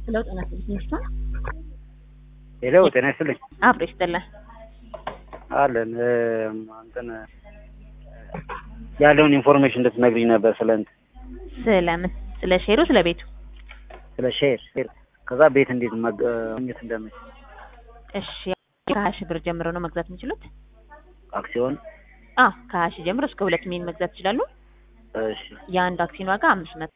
ስለው ጤና ስልክ ሄሎ ጤና ይስጥልኝ አብሮ ይስጥልን። አለን እንትን ያለውን ኢንፎርሜሽን እንድትነግሪኝ ነበር ስለ እንትን ስለምን? ስለ ሼሩ ስለ ቤቱ? ስለ ሼር ሼር ከዛ ቤት እንዴት ማግኘት እንደምችል እሺ ከሀያ ሺህ ብር ጀምሮ ነው መግዛት የሚችሉት? አክሲዮን አዎ ከሀያ ሺህ ጀምሮ እስከ ሁለት ሚሊዮን መግዛት ይችላሉ። እሺ የአንድ አክሲዮን ዋጋ አምስት መቶ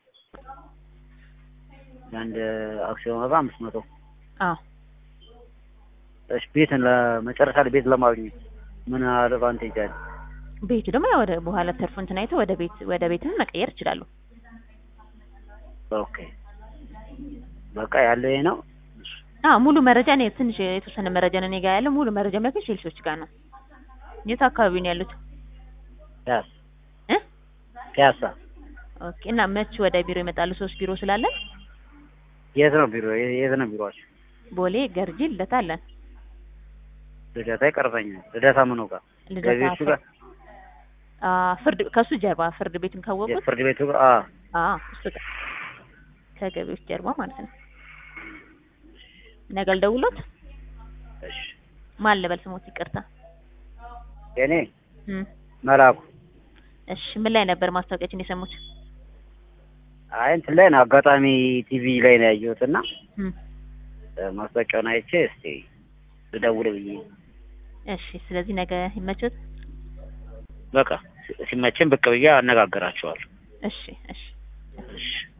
የአንድ አክሲዮን ዋጋ አምስት መቶ አዎ እሺ ቤትን ለመጨረሻ ላይ ቤት ለማግኘት ምን አድቫንቴጅ አለ? ቤቱ ደግሞ ያው ወደ በኋላ ተርፎ እንትን አይተው ወደ ቤት ወደ ቤትም መቀየር ይችላሉ። ኦኬ በቃ ያለው ይሄ ነው። አዎ ሙሉ መረጃ እኔ ትንሽ የተወሰነ መረጃ ነው እኔ ጋር ያለው ሙሉ መረጃ የሚያገኝ ሴልሶች ጋር ነው። የት አካባቢ ነው ያሉት? ፒያሳ እ ፒያሳ ኦኬ እና መች ወደ ቢሮ ይመጣሉ? ሶስት ቢሮ ስላለን የት ነው ቢሮ? የት ነው ቢሮአችሁ? ቦሌ፣ ገርጂ፣ ልደታ አለን። ልደታ ይቀርበኛል። ልደታ ምኑ ጋር? ልደታ ገቢዎቹ ጋር? አ ፍርድ ከሱ ጀርባ ፍርድ ቤቱን ካወቁት የፍርድ ቤቱ ጋር? አዎ አ እሱ ጋር ከገቢዎች ጀርባ ማለት ነው። ነገ ልደውሎት እሺ ማን ልበል ስሞት? ይቅርታ የኔ እም መላኩ እሺ ምን ላይ ነበር ማስታወቂያችን የሰሙት? አይ እንትን ላይ ነው አጋጣሚ ቲቪ ላይ ነው ያየሁት እና እም ማስታወቂያውን አይቼ እስቲ ልደውል ብዬ እሺ ስለዚህ ነገ ይመቾት? በቃ ሲመቸን ብቅ ብዬ አነጋግራቸዋለሁ። እሺ እሺ እሺ